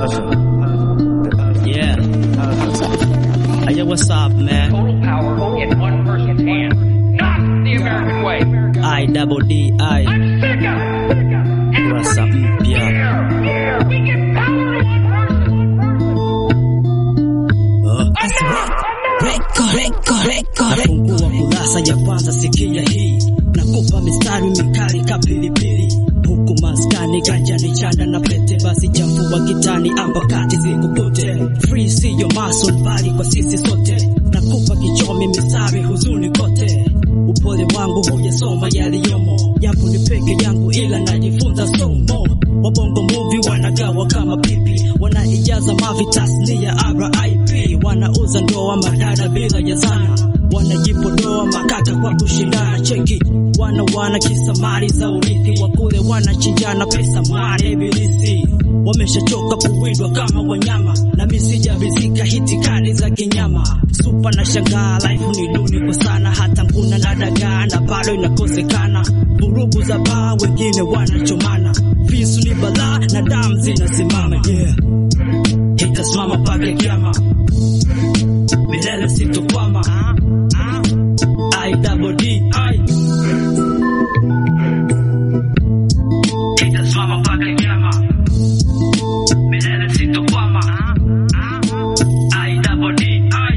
Yeah. Hey, yo, what's up, man? Total power in one person's hands. Not the American way. I double D I. I'm sick of it. Kurasa mpya. Here, we get power to one person. Uh. Nafungua kurasa ya kwanza, sikia hii, nakupa mistari mikali kapilipili, huku maskani ganja ni chanda na pete, basi chafua kitani ambakati zikukute. Free siyo mason bali kwa sisi sote, nakupa kichomi mistari huzuni kote. Upole wangu hujasoma yaliyomo, japo ni peke yangu, ila najifunza somo. Wabongo movie wanagawa kama pipi, wanaijaza mavi tasnia RIP, wanauza ndoa madada bila ya zana, wanajipodoa makaka kwa kushindana cheki, wana wana kisa mali za urithi, wakule wanachinjana pesa mwane ibilisi wameshachoka kuwindwa kama wanyama, na misija vizika hitikani za kinyama. Supa na shangaa, life ni duni kwa sana, hata nguna na dagaa na bado inakosekana. Vurugu za baa, wengine wanachomana, visu ni balaa na damu zinasimama. Yeah, itasimama mpaka kiama, milele sitokwama. I double D I itasimama mpaka kiama milele sitokwama. I double D I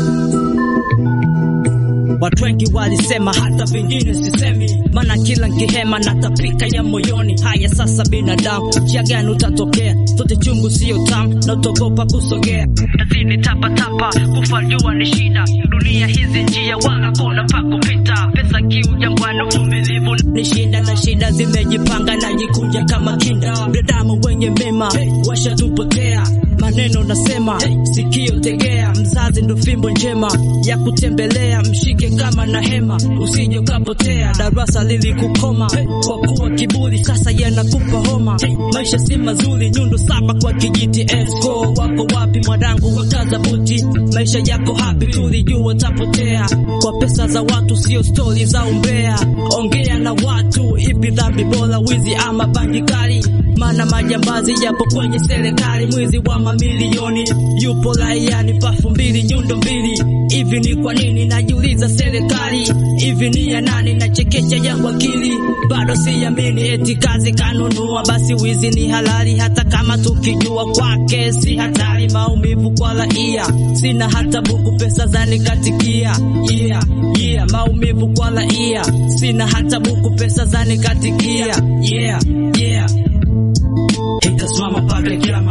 Watu wengi walisema hata vingine sisemi, maana kila nkihema natapika ya moyoni. Haya sasa, binadamu, njia gani utatokea? Sote chungu sio tamu na utogopa kusogea, tazidi tapatapa, kufa jua ni shida. Dunia hizi njia wala kuna pa kupita, pesa kiu jangwani, uvumilivu ni shida, na shida zimejipanga na jikunja kama kinda. Binadamu wenye mema washatupotea maneno nasema, sikio tegea, mzazi ndo fimbo njema ya kutembelea, mshike kama na hema, usije ukapotea. Darasa lilikukoma kwa kuwa kiburi, sasa yanakupa homa. Maisha si mazuri, nyundo saba kwa kijiti. Esco wako wapi mwanangu, wakaza buti, maisha yako hapi, tulijua tapotea kwa pesa za watu, sio stori za umbea. Ongea na watu, ipi dhambi bora, wizi ama bangi kali? Maana majambazi yapo kwenye serikali, mwizi wa mamilioni yupo raiani, pafu mbili nyundo mbili. Hivi ni kwa nini najiuliza, serikali hivi ni ya nani? Nachekecha yangu akili bado siamini, eti kazi kanunua, basi wizi ni halali, hata kama tukijua kwake si hatari. Maumivu kwa raia, sina hata buku, pesa zanikatikia. Yeah, yeah, maumivu kwa raia, sina hata buku, pesa zanikatikia. Yeah, yeah itasimama mpaka kiama